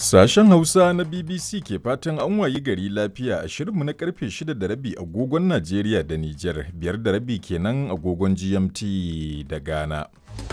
Sashen Hausa na BBC ke fatan an wayi gari lafiya a shirinmu na karfe 6 da rabi agogon Najeriya da Nijar, biyar da rabi kenan agogon GMT da Ghana.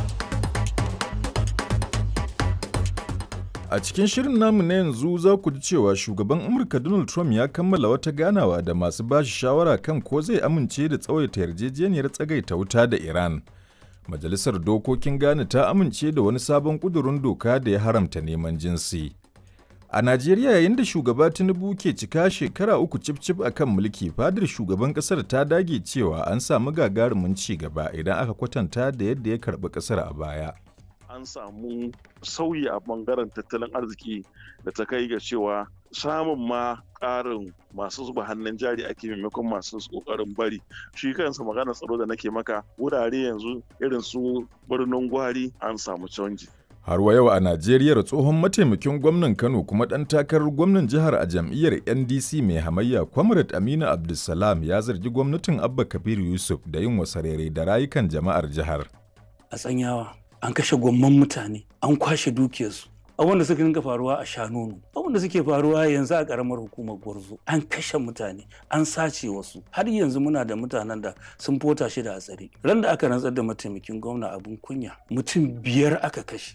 A cikin shirin namu na yanzu za ku ji cewa shugaban Amurka Donald Trump ya kammala wata ganawa da masu bashi shawara kan ko zai amince da tsawaita yarjejeniyar tsagaita wuta da Iran. Majalisar Dokokin Ghana ta amince da wani sabon ƙudurin doka da ya haramta neman jinsi. A Najeriya yayin da shugaba Tinubu ke cika shekara uku cif-cif a kan mulki, fadar shugaban ƙasar ta dage cewa an samu gagarumin ci gaba idan aka kwatanta da yadda ya karɓi ƙasar a baya. An samu sauyi a ɓangaren tattalin arziki da ta kai ga cewa samun ma ƙarin masu zuba hannun jari ake maimakon masu ƙoƙarin bari shi kansa maganar tsaro da nake maka wurare yanzu irin su birnin gwari an samu canji Har wa yau a Najeriya tsohon mataimakin gwamnan Kano kuma ɗan takarar gwamnan jihar a jam'iyyar NDC mai hamayya Comrade Aminu Abdulsalam ya zargi gwamnatin Abba Kabir Yusuf da yin wasarere da rayukan jama'ar jihar. A tsanyawa an kashe gwamman mutane an kwashe dukiyarsu abin da suka dinga faruwa a shanonu abin da suke faruwa yanzu a karamar hukumar gwarzo an kashe mutane an sace wasu har yanzu muna da mutanen da sun fota shi da hatsari ran da aka rantsar da mataimakin gwamna abin kunya mutum biyar aka kashe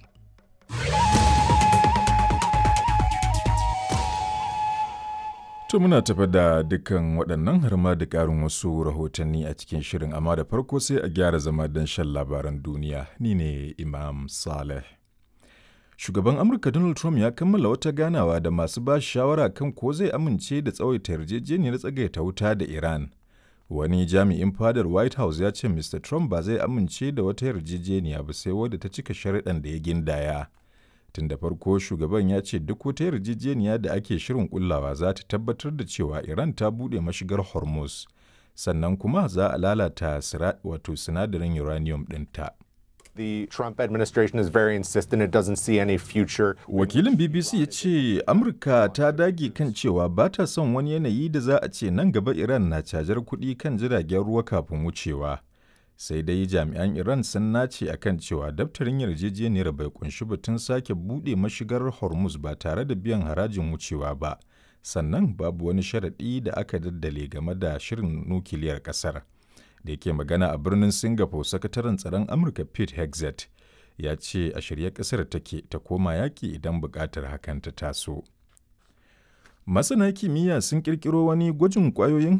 To muna tafa da dukkan waɗannan har ma da ƙarin wasu rahotanni a cikin shirin amma da farko sai a gyara zama don shan labaran duniya ni ne Imam Saleh. Shugaban Amurka Donald Trump ya kammala wata ganawa da masu ba shawara kan ko zai amince da tsawaita yarjejeniyar tsagaita wuta da Iran. Wani jami'in fadar White House ya ce Mr. Trump ba zai amince da wata yarjejeniya ba sai wadda ta cika sharuɗan da ya gindaya. Tun da farko shugaban ya ce duk wata yarjejeniya da ake shirin kullawa za ta tabbatar da cewa Iran ta buɗe mashigar Hormuz, sannan kuma za a lalata wato sinadarin uranium ɗinta. The Trump administration is very insistent it doesn't see any future. Wakilin BBC ya ce Amurka ta dage kan cewa ba ta son wani yanayi da za a ce nan gaba Iran na cajar kuɗi kan jiragen ruwa kafin wucewa. Sai dai jami'an Iran sun nace akan cewa daftarin yarjejeniyar bai kunshi batun sake buɗe mashigar Hormuz ba tare da biyan harajin wucewa ba. Sannan babu wani sharaɗi da aka daddale game da shirin nukiliyar ƙasar. da yake magana a birnin singapore sakataren tsaron amurka pete hexet ya ce a shirye kasar take ta koma yaƙi idan buƙatar hakan ta taso masana kimiyya sun ƙirƙiro wani gwajin ƙwayoyin